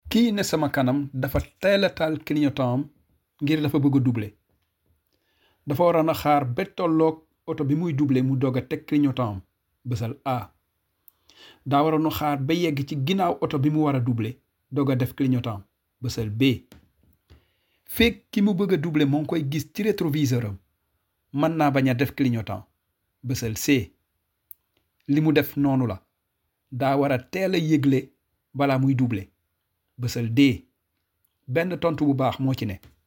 kii ne sama kanam dafa teel a taal clignotant am ngir dafa bëgg a doubler dafa waroon a xaar ba tolloog oto bi muy doubler mu doog a teg clignotant am bësal A daa waroon a xaar ba yegg ci ginnaaw oto bi mu war a doubler doog a def clignotant am bësal B fekk ki mu bëgg a doubler moo ngi koy gis ci rétroviseur am mën naa bañ a def clignotant bësal C li mu def noonu la daa war a teel a yëgle balaa muy doubler bësal D benn tontu bu baax moo ci ne